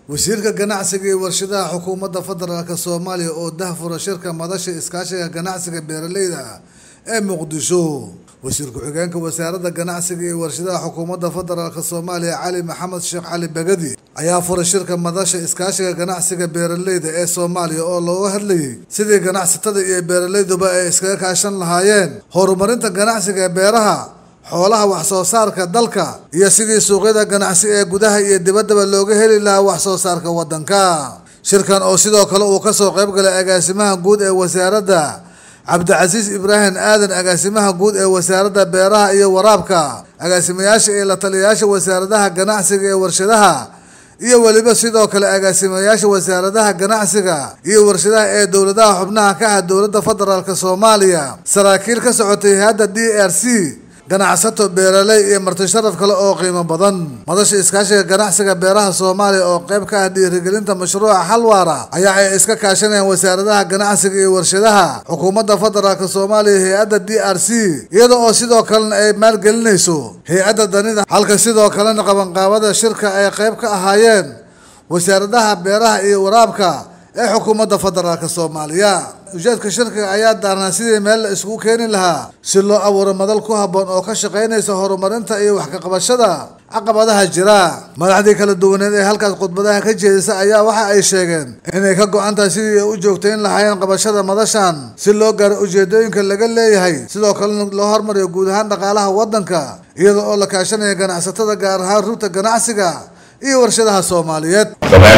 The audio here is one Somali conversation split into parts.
wasiirka ganacsiga iyo warshadaha xukuumadda federaalk soomaaliya oo dahfura shirka madasha iskaashiga ganacsiga beeraleyda ee muqdisho wasiir ku-xigeenka wasaaradda ganacsiga iyo warshadaha xukuumadda federaalk soomaaliya cali maxamed sheekh cali bagadi ayaa furay shirka madasha iskaashiga ganacsiga beeraleyda ee soomaaliya oo looga hadlayay sidii ganacsatada iyo beeraleyduba ay iskaga kaashan lahaayeen horumarinta ganacsiga beeraha xoolaha wax soo saarka dalka iyo sidii suuqyada ganacsi ee gudaha iyo dibaddaba looga heli lahaa wax soo saarka waddanka shirkan oo sidoo kale uu kasoo qayb galay agaasimaha guud ee wasaaradda cabdicasiis ibraahim aadan agaasimaha guud ee wasaaradda beeraha iyo waraabka agaasimayaasha iyo la taliyayaasha wasaaradaha ganacsiga ee warshadaha iyo weliba sidoo kale agaasimayaasha wasaaradaha ganacsiga iyo warshadaha ee dowladaha xubnaha ka ah dowladda federaalk soomaaliya saraakiil ka socotay hay-adda d r c ganacsato beeraley iyo marti sharaf kale oo qiimo badan madasha iskaashiga ganacsiga beeraha soomaaliya oo qayb ka ah dhiirigelinta mashruuca xalwaara ayaa ay iska kaashanayaan wasaaradaha ganacsiga iyo warshadaha xukuumadda federaalk soomaaliya hay-adda d r c iyada oo sidoo kalena ay maalgelinayso hay-adda danida halka sidoo kalena qabanqaabada shirka ay qayb ka ahaayeen wasaaradaha beeraha iyo waraabka ee xukuumadda federaalk soomaaliya ujeedka shirkiga ayaa daarnaa sidii meel la isugu keeni lahaa si loo abuuro madal ku habboon oo ka shaqaynaysa horumarinta iyo wax ka qabashada caqabadaha jira madaxdii kala duwaneed ee halkaas khudbadaha ka jeedisa ayaa waxa ay sheegeen inay ka go-an tahay sidii ay u joogtayn lahaayeen qabashada madashan si loo gaaro ujeedooyinka laga leeyahay sidoo kalena loo hormariyo guud ahaan dhaqaalaha waddanka iyada oo la kaashanaya ganacsatada gaar ahaan rugta ganacsiga iyo warshadaha soomaaliyeed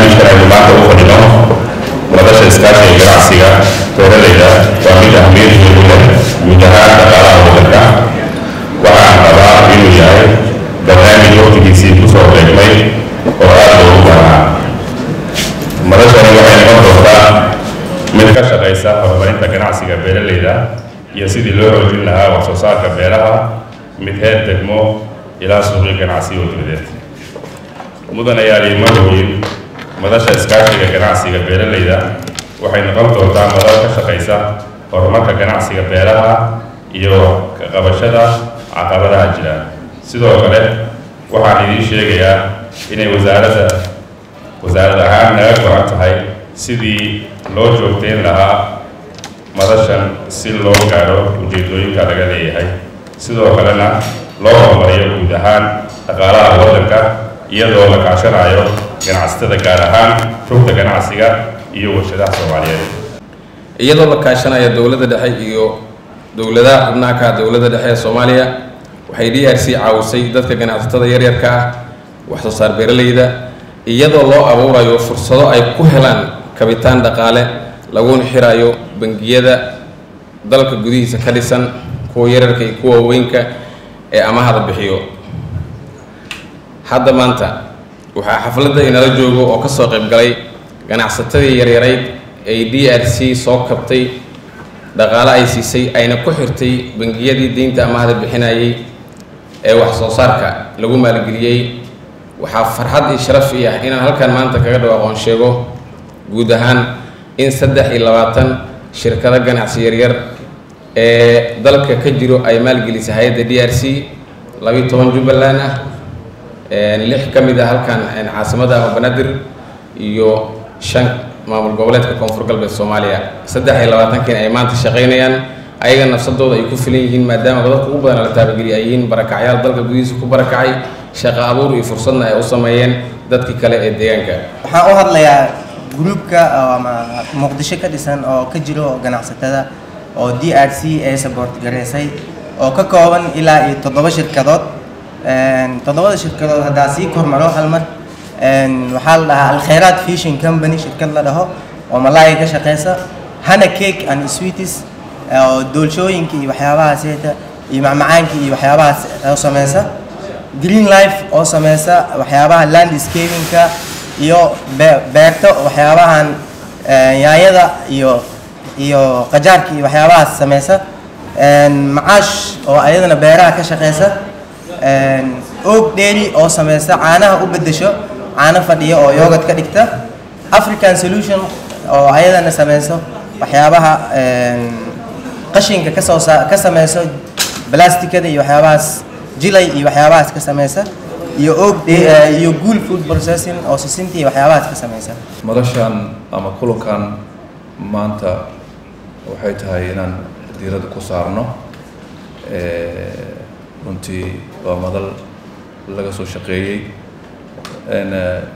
madasha iskaashiga ganacsiga beeraleyda waa mid ahmiyadoodu leh guud ahaan dhaqaalaha waddanka waxaan qabaa inuu yahay barnaamij waqtigiisii kusoo beegmay oo aad loogu baahnaa madashani waxay noqon doontaa mid ka shaqaysa horumarinta ganacsiga beeraleyda iyo sidii loo xoojin lahaa wax soo saarka beeraha mid heer degmo ilaa suuqyo ganacsi oo dibadeed mudanayaal iyo magooyin madasha iskaashiga ganacsiga beeraleyda waxay noqon doontaa madal ka shaqaysa horumarka ganacsiga beeraha iyo ka qabashada caqabadaha jira sidoo kale waxaan idiin sheegayaa inay wasaaradda wasaarad ahaan naga go-an tahay sidii loo joogteyn lahaa madashan si loo gaadho ujeedooyinka laga leeyahay sidoo kalena loo horumariyo guud ahaan dhaqaalaha waddanka iyadoo la kaashanayo ganacsatada gaar ahaan rugta ganacsiga iyo warshadaha soomaaliyeed iyadoo la kaashanaya dowladda dhexe iyo dowladaha xubnaha ka ah dowladda dhexe ee soomaaliya waxay d r c caawisay dadka ganacsatada yaryarka ah wax soo saar beeraleyda iyadoo loo abuurayo fursado ay ku helaan kabitaan dhaqaale laguna xirayo bangiyada dalka gudihiisa ka dhisan kuwa yararka iyo kuwa weynka ee amahada bixiyo hadda maanta waxaa xafladda inala joogo oo kasoo qayb galay ganacsatadii yaryarayd ay d r c soo kabtay dhaqaale ay siisay ayna ku xirtay bangiyadii deynta amahda bixinayay ee wax soo saarka lagu maalgeliyey waxaa farxad iyo sharaf i ah inaan halkan maanta kaga dhawaaqoon sheego guud ahaan in saddex iyo labaatan shirkado ganacsi yaryar ee dalka ka jiro ay maalgelisay hay-adda d r c labiiyo toban jubbaland ah lix ka mid a halkan caasimada ama banaadir iyo shan maamul goboleedka koonfur galbeed soomaaliya saddex iyo labaatankiina ay maanta shaqaynayaan ayaga nafsadooda ay ku filan yihiin maadaama dadka ugu badan la taabageliya ay yihiin barakacyaal dalka gudihiisa ku barakacay shaqo abuur iyo fursadna ay u sameeyeen dadkii kale ee deegaanka waxaan u hadlayaa gruubka ama muqdisho ka dhisan oo ka jiro ganacsatada oo d r c ee sabort garaysay oo ka kooban ilaa iyo toddoba shirkadood toddobada shirkadood haddaa sii kormaro hal mar waxaa la dhahaa alkhayraat fishing company shirkad la dhaho oo malaaya ka shaqeysa hana cake and sweeties oo doolshooyinka iyo waxyaabahaas heeta iyo macmacaanka iyo waxyaabahaas oo sameysa green life oo sameysa waxyaabaha landscapingka iyo beerto waxyaabahan yaanyada iyo iyo qajaarka iyo waxyaabahaas sameysa macaash oo ayadana beeraha ka shaqeysa oog dheeri oo sameysa caanaha u bedesho caano fadhiya oo yoogad ka dhigta african solution oo ayadana sameyso waxyaabaha qashinka kasoo ka sameyso blasticada iyo waxyaabahaas jilay iyo waxyaabahaas ka sameysa iyo og eh, iyo guul food processing oo sisinta iyo waxyaabahaas ka samaysan madashan ama kulankan maanta waxay tahay inaan diiradda ku saarno Eh, runtii waa madal laga soo shaqeeyey n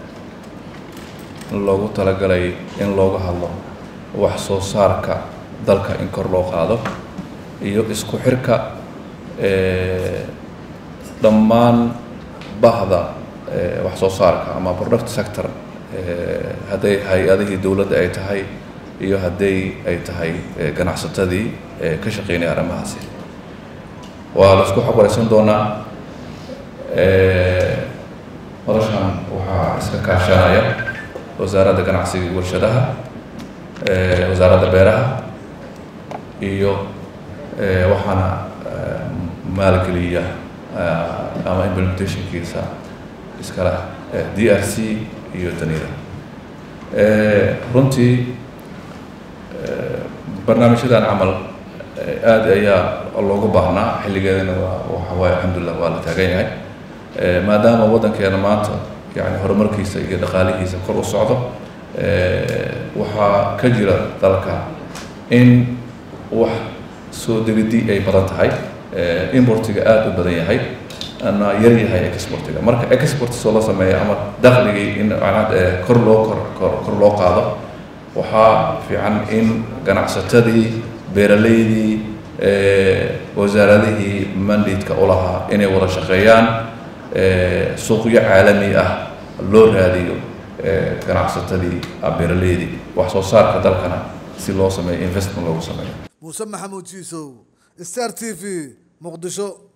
loogu talagalay in looga hadlo wax soo saarka dalka in kor loo qaado iyo isku xirka eh, dhammaan bahda eh, wax soo saarka ama product sector eh, hadday hay-adihii dowladda ay tahay iyo hadday ay tahay eh, ganacsatadii eh, ka shaqeynaya arrimahaasi waa la isku xabaraysan doonaa Eh, madashan waxaa iska kaashanaya wasaaradda ganacsiga iyo warshadaha eh, wasaaradda beeraha iyo eh, waxaana eh, maalgeliya eh, ama implementationkiisa iskale eh, d r c iyo danida Eh, runtii eh, barnaamijyadan camal eh, aad ayaa loogu baahnaa xilligeedana waa waxa waaye alxamdulilah waa la taagan yahay Eh, maadaama waddankeena maanta yani horumarkiisa iyo dhaqaalihiisa kor u socdo eh, waxaa ka jira dalka in wax soo degidii ay badan tahay eh, importiga aada u badan yahay ana yar yahay exportiga marka export soo la sameeya ama dakhligii in macnaha eh, kor loo kor kor kor loo qaado waxaa fiican in ganacsatadii beeraleydii eh, wasaaradihii mandate-ka u lahaa inay wada shaqeeyaan eh, suuqyo caalami ah loo raadiyo eh, ganacsatadii ah, beeraleydii wax soo saarka dalkana si loo sameeyo investment loogu sameeyo muuse maxamuud jiisow star t v muqdisho